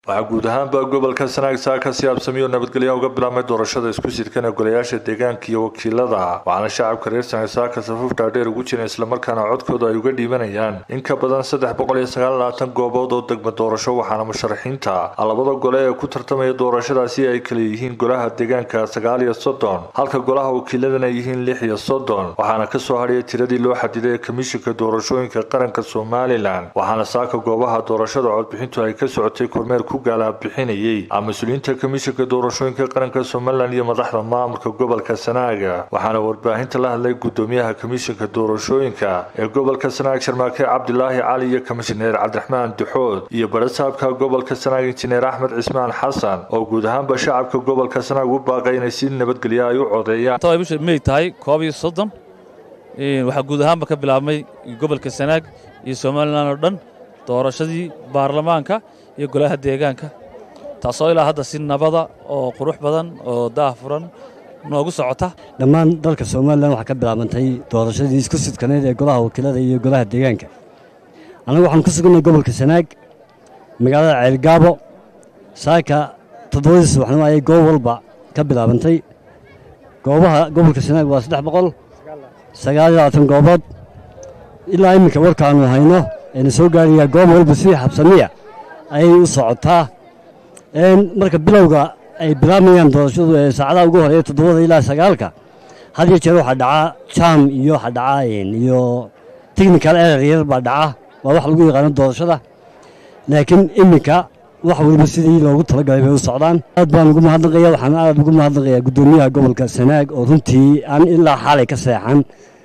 waxaa guud ahaanba gobolka sanaag saaka si absamiyo nabadgelya uga bilaabmay doorashada isku sidkan ee golayaasha deegaanka iyo wakiilada waxaana shacabka reer sanaag saaka safuuf dhaadheer ugu jira islamarkaana codkooda ay uga dhiibanayaan in ka badan saddex boqol iyo sagaal labaatan goobood oo degma doorasho waxaana musharaxiinta labada gole ee ku tartamaya doorashadaasi ay kala yihiin golaha deegaanka sagaal iyo soddon halka golaha wakiiladana yihiin lix iyo soddon waxaana kasoo hadhaya tiradii loo xadiday ee komishinka doorashooyinka qaranka somalilan waxaana saaka goobaha doorashada codbixintu ay ka socotay kormeer ku gaalabixinayay mas-uuliyiinta komishinka doorashooyinka qaranka somalilan iyo madaxda maamulka gobolka sanaaga waxaana warbaahinta la hadlay gudoomiyaha komishinka doorashooyinka ee gobolka sanaag sharmaake cabdilaahi cali iyo komishineer cabdiraxmaan duxood iyo barasaabka gobolka sanaag injineer axmed cismaan xasan oo guud ahaanba shacabka gobolka sanaag u baaqay inay si nabadgelya ay u codeeyaan bisha may tahay koob iyo soddon waxaa guud ahaanba ka bilaabmay gobolka sanaag iyo somalilan oo dhan doorashadii baarlamaanka iyo golaha deegaanka taasoo ilaa hadda si nabada oo qurux badan oo daahfuran noogu socota dhammaan dalka somalilan waxaa ka bilaabantay doorashadii isku sidkaneyd ee golaha wakiilada iyo golaha deegaanka annagu waxaan ku suganay gobolka sanaag magaalada ceelgaabo saaka toddobadii subaxnimo ayay goob walba ka bilaabantay goobaha gobolka sanaag waa saddex boqol sagaal iyo labaatan goobood ilaa iminka warkaannu hayno eena soo gaarayaa goob walba sidii xabsamiya ayay u socotaa marka bilowga ay bilaabmayaan doorashadu ee saacadaha ugu horeeya toddobada ilaa sagaalka had iyo jeer waxaa dhacaa jaam iyo waxaa dhacaa iyo technical erer yar baa dhaca waa wax lagu yaqaano doorashada laakiin iminka wax waliba sidii loogu talagalay bay u socdaan aad baan ugu mahadnaqaya waxaan aad ugu mahadnaqayaa guddoomiyaha gobolka sanaag oo runtii aan ilaa xaalay ka seexan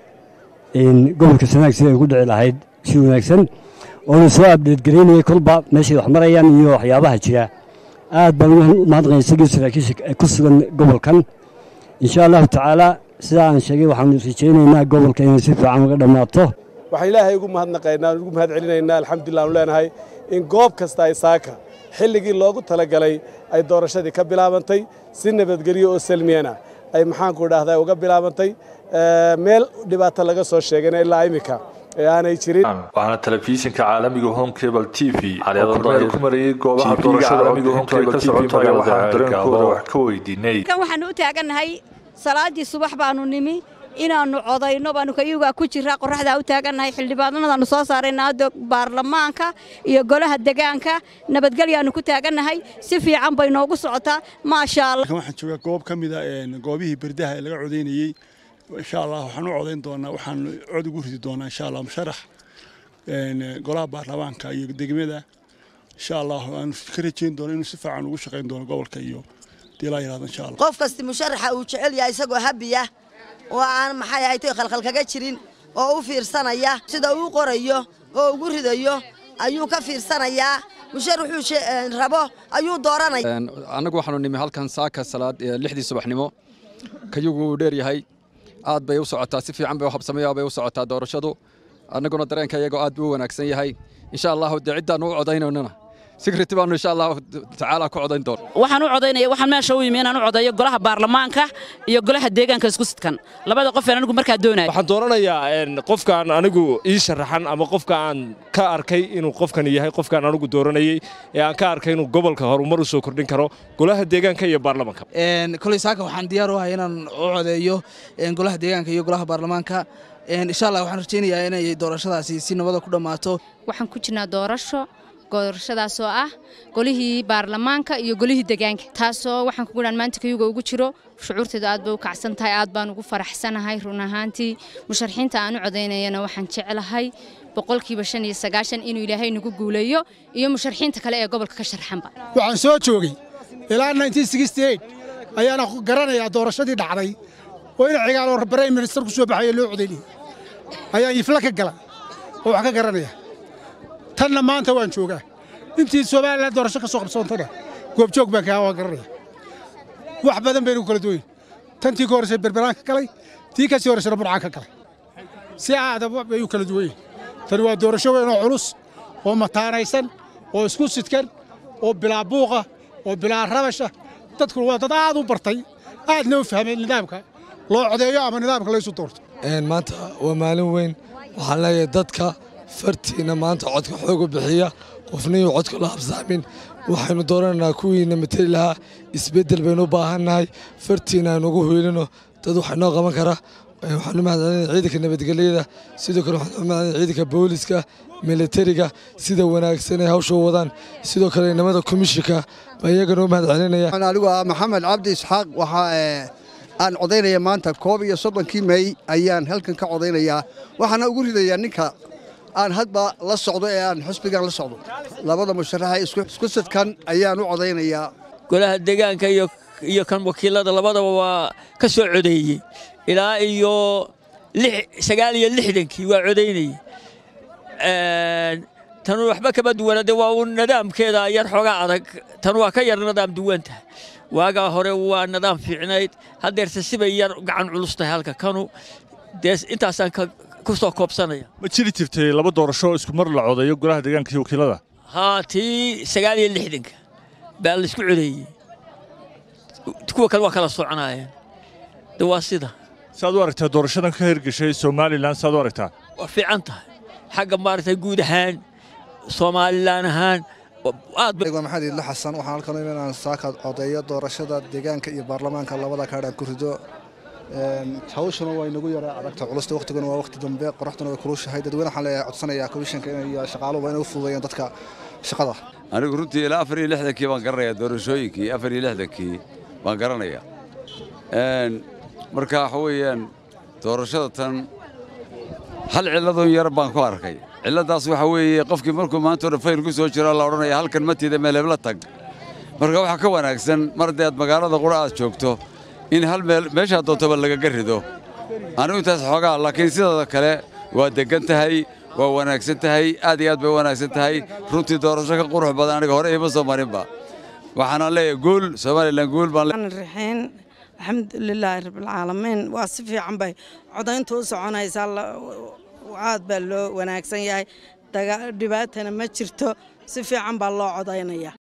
gobolka sanaag sidii ay ku dhici lahayd si wanaagsan oona soo abdheedgaraynaya kolba meeshay wax marayaan iyo waxyaabaha jira aad baan ugu mahadnaqaya isagii saraakiisha ku sugan gobolkan insha allahu tacaala sidaa aan sheegay waxaanu rajaynaynaa gobolka inay si fiican uga dhammaato waxaan ilaahay ugu mahadnaqaynaa ugu mahad celinaynaa alxamdulilah aanu leenahay in goob kasta ay saaka xilligii loogu talagalay ay doorashadii ka bilaabantay si nabadgelyo oo salmiyana ay maxaanku idhaahdaa uga bilaabantay meel dhibaato laga soo sheegayna ilaa iminka ee aanay jirin waxaana telefishinka caalamiga home cable t v kormeer ku marayay goobaha doorashada caalamiga home cable t v magaalada waxaan dareenkooda wax ka weydiinay waxaanu u taagannahay salaadii subax baanu nimi inaannu codayno baanu kayugaa ku jiraa qorraxdaa u taagannahay xildhibaanadaannu soo saarayna hadda baarlamaanka iyo golaha degaanka nabadgelyaannu ku taagannahay si fiican bay noogu socotaa maasha allah waxaan joogaa goob ka mida goobihii berdaha ee laga codaynayey insha allah waxaan u codayn doonaa waxaan cod ugu ridi doonaa insha allah musharax golaha baarlamaanka iyo degmada insha allah aan ka rajayn doono inuu si fiican ugu shaqayn doono gobolka iyo dilaa yirahdo insha allah qof kasti musharaxa uu jecel yahay isagoo habiya oo aan maxay ahayd khalkhal kaga jirin oo u fiirsanaya sida uu qorayo oo ugu ridayo ayuu ka fiirsanayaa musharaxuu rabo ayuu dooranaya annagu waxaanu nimi halkan saaka salaad lixdii subaxnimo kayugu uu dheer yahay aad bay u socotaa si fiican bay u habsamaya bay u socotaa doorashadu annaguna dareenka iyagoo aad buu u wanaagsan yahay insha allahu dee ciddaan u codaynanana sikriti baanu insha allahu tacaala ku codayn doon waxaan u codaynaya waxaan meesha u yimi inaan u codeeyo golaha baarlamaanka iyo golaha deegaanka isku sidkan labada qof anigu markaa doonaya waxaan dooranayaa qofkaan anigu ii sharaxan ama qofka aan ka arkay inuu qofkan yahay qofkaan anigu dooranayey ee aan ka arkay inuu gobolka horumar u soo kordhin karo golaha deegaanka iyo baarlamaanka koley saaka waxaan diyaar u ahay inaan u codeeyo golaha deegaanka iyo golaha baarlamaanka insha allah waxaan rajaynayaa inay doorashadaasi si nabada ku dhammaato waxaan ku jirnaa doorasho doorashadaasoo ah golihii baarlamaanka iyo golihii degaanka taasoo waxaan kuguhaan maanta kayuga ugu jiro shucuurteedu aad bay u kacsan tahay aad baan ugu faraxsanahay run ahaantii musharaxiinta aan u codaynayana waxaan jeclahay boqolkiiba shan iyo sagaashan inuu ilaahay nagu guuleeyo iyo musharaxiinta kale ee gobolka ka sharxanba waxaan soo joogay ilaa ayaana garanayaa doorashadii dhacday oo ina cigaal brime minister ku soo baxayo loo codaynayay ayaan ifla ka gala oo wax ka garanaya tanna maanta waan joogaa intii somalilan doorasho ka soo qabsoontana goobjoog baan kahaa waan garanaya wax badan baynu kala duwayn tantii ka horraysay berberaan ka galay tii ka sii horraysana burcaan ka galay si aadab bay u kala duwan tani waa doorasho weyn oo culus oo mataanaysan oo isku sidkan oo bilaa buuqa oo bilaa rabasha dadku waa dad aad u bartay aadna u fahmay nidaamka loo codeeyo ama nidaamka laysu doorto maanta waa maalin weyn waxaan leeyahay dadka fartiina maanta codka xoogu bixiya qofniyuu codka la habsaamin waxaynu dooranaynaa kuwiina mateli lahaa isbeddel baynu u baahannahay fartiina aynu ugu hiilino dad wax inoo qaban kara waxaanu mahadcelinaya ciidanka nabadgelyada sidoo kale waxaanu mahadcelinaya ciidanka booliska militariga sida wanaagsan ay hawsha u wadaan sidoo kale inamada komishinka baa iyagana u mahadcelinaya anigu ah maxamed cabdi isxaaq waxaa aan codaynaya maanta koob iyo soddonkii mey ayaan halkan ka codaynayaa waxaana ugu ridayaa ninka aan hadba la socdo ee aan xusbigan la socdo labada musharaxa isku sidkan ayaan u codaynayaa golaha deegaanka iyo kan wakiilada labadaba waa ka soo codeeyey ilaa iyo sagaal iyo lixdankii waa codaynayey tanu waxba kama duwana de waa uu nidaamkeeda yar xoogaa adag tan waa ka yar nidaam duwan tahay waagaa hore waa nidaam fiicnayd haddeerse sibay yar gacan culus tahay halka kanu dee intaasaan ku soo koobsanaya ma jiri jirtay laba doorasho isku mar la codeeyo golaha deegaanka iyo wakiilada haa tii sagaal iyo lixdanka baa laisku codeeyey kuwa kale waa kala soconaayeen de waa sida saad u aragtaa doorashadan ka hirgashay somalilan saad u aragtaa waa fiican tahay xagga maaragtay guud ahaan somalilan ahaan maxamed idlo xasan waxaan halkan u inaan saaka codeeyo doorashada deegaanka iyo baarlamaanka labada kaadhaan ku rido hawshuna waa inagu yara adagta culusta waqtiguna waa waqti dambe qoraxduna way kulushahay dadweyne waxaan leeyahay codsanayaa komishanka iyo shaqaaluhu waa inay u fududeeyaan dadka shaqada anigu runtii ilaa afar iyo lixdankii baan garanayaa doorashooyinkii afar iyo lixdankii baan garanayaa marka waxa weeyaan doorashada tan hal cilladoo yar baan ku arkay cilladaas waxa weeye qofkii markuu maanta hore fayl ku soo jiro la odhanaya halkan matiida meelebla tag marka waxaa ka wanaagsan mar haddii aad magaalada qura aad joogto in hal meel meeshaa doontaba lagaga rido anigu intaas xoogaa laakiin sidaada kale waa deggan tahay waa wanaagsan tahay aad iyo aad bay wanaagsan tahay runtii doorasho ka qurux badan aniga hore ima soo marinba waxaana leeyahay guul somalilan guul baan raxiin alxamdulilaahi rabbilcaalamiin waa si fiican bay codayntu u soconaysaa aad baa loo wanaagsan yahay dhibaatana ma jirto si fiican baa loo codaynaya